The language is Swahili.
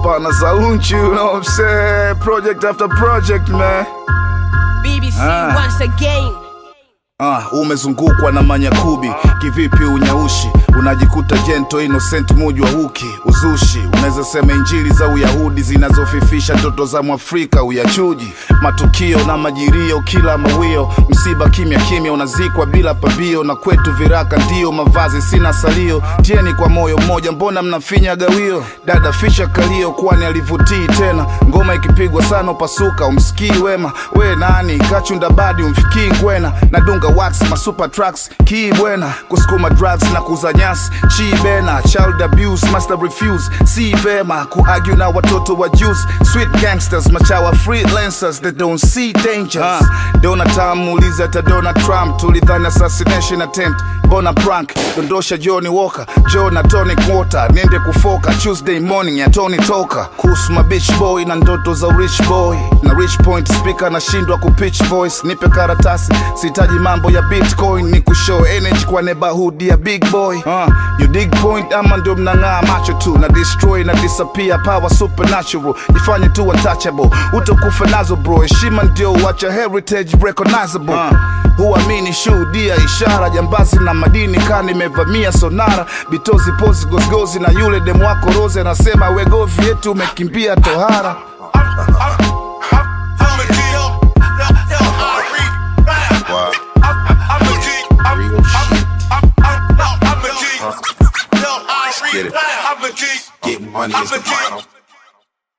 Hapana za unchi, you know what I'm saying? Project after project, man. BBC Ah. once again. Ah, umezungukwa na manyakubi kivipi unyaushi unajikuta jento innocent muji wa huki uzushi unaweza sema injili za uyahudi zinazofifisha ndoto za mwafrika uyachuji matukio na majirio kila mawio msiba kimya kimya unazikwa bila pabio na kwetu viraka ndio mavazi sina salio tieni kwa moyo mmoja mbona mnafinya gawio dada fisha kalio kwani alivutii tena ngoma ikipigwa sana upasuka umsikii wema we nani kachunda badi umfikii ngwena nadunga wax masuper tracks kii bwena kusukuma drugs na kuza nyasi chi bena child abuse master refuse si vema kuargue na watoto wa juice sweet gangsters machawa freelancers that don't see dangers uh, Donald Trump muulize hata Donald Trump tulidhani assassination attempt mbona prank dondosha Johnny Walker Joe na Tony Quota niende kufoka Tuesday morning ya Tony Toka kuhusu ma bitch boy na ndoto za rich boy na rich point speaker nashindwa kupitch voice nipe karatasi sihitaji mambo ya bitcoin ni kushow energy kwa neighborhood ya big boy uh, you dig point ama ndio mnang'aa macho tu na destroy na disappear power supernatural jifanye tu untouchable utakufa nazo bro heshima ndio wacha heritage recognizable uh, huamini shuhudia ishara jambazi na madini kani imevamia sonara bitozi pozi gozgozi na yule demu wako rose anasema wegovi yetu umekimbia tohara